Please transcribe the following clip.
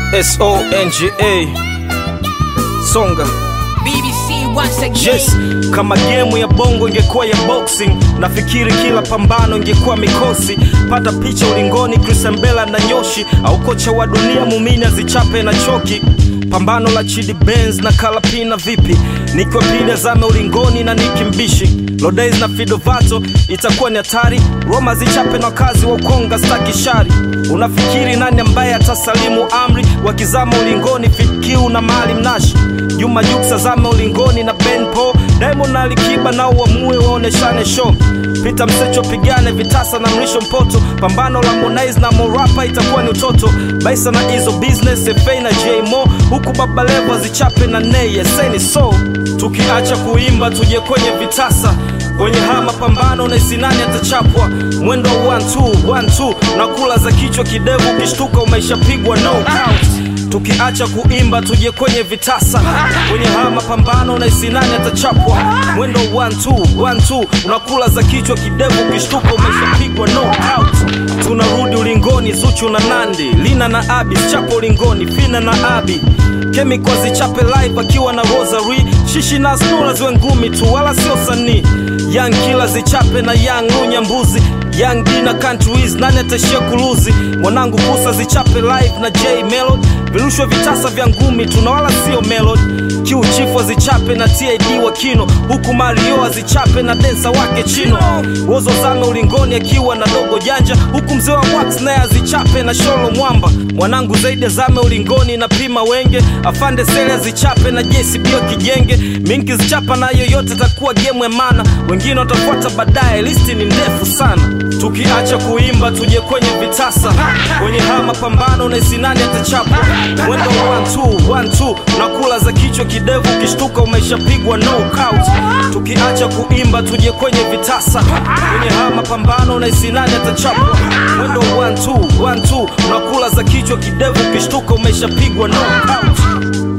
songa songa BBC once again. yes kama gemu ya bongo ingekuwa ya boxing nafikiri kila pambano ingekuwa mikosi pata picha ulingoni krisembela na nyoshi au kocha wa dunia mumini azichape na choki pambano la chidi benz na kalapina vipi nikiwa pili azame ulingoni na nikimbishi lodays na fidovato itakuwa ni hatari roma zichape na wakazi wa ukonga staki shari unafikiri nani ambaye atasalimu amri wakizama ulingoni fikiu na mali mnashi juma juksa zame ulingoni na benpo diamond na alikiba nao uamue waoneshane show pita msecho pigane vitasa na mrisho mpoto pambano la monais na morapa itakuwa ni utoto baisa na hizo business fa na jmo huku baba levo zichape na nei eseni so tukiacha kuimba tuje kwenye vitasa kwenye haya mapambano na isinani atachapwa mwendo wa 1 na kula za kichwa kidevu ukishtuka umeishapigwa no count tukiacha kuimba tuje kwenye vitasa kwenye haya mapambano na isinani atachapwa mwendo 1 unakula za kichwa kidevu ukishtuka umeshapigwa no out tunarudi ulingoni zuchu na nandi lina na abi chapo ulingoni fina na abi kemiko zichape live akiwa na rosary shishi na snula ziwe ngumi tu wala sio sanii young kila zichape na young unyambuzi young D na countries nani atashia kuluzi mwanangu kusa zichape live na j melod virushwe vitasa vya ngumi tuna wala sio melod kiu chifu azichape na tid wa kino huku mario azichape na densa wake chino wozo zame ulingoni akiwa na dogo janja huku mzee wa wax naye azichape na sholo mwamba mwanangu zaidi azame ulingoni na pima wenge afande sele azichape na jcb wa kijenge minki zichapa na yoyote takuwa gemu ya mana wengine watafuata baadaye listi ni ndefu sana tukiacha kuimba tuje kwenye vitasa kwenye haya mapambano na isinani atachapwa mwendo 1 nakula za kichwa kidevu ukishtuka umeshapigwa no count tukiacha kuimba tuje kwenye vitasa kwenye haya mapambano na isinani atachapwa mwendo 1 nakula za kichwa kidevu ukishtuka umeshapigwa no count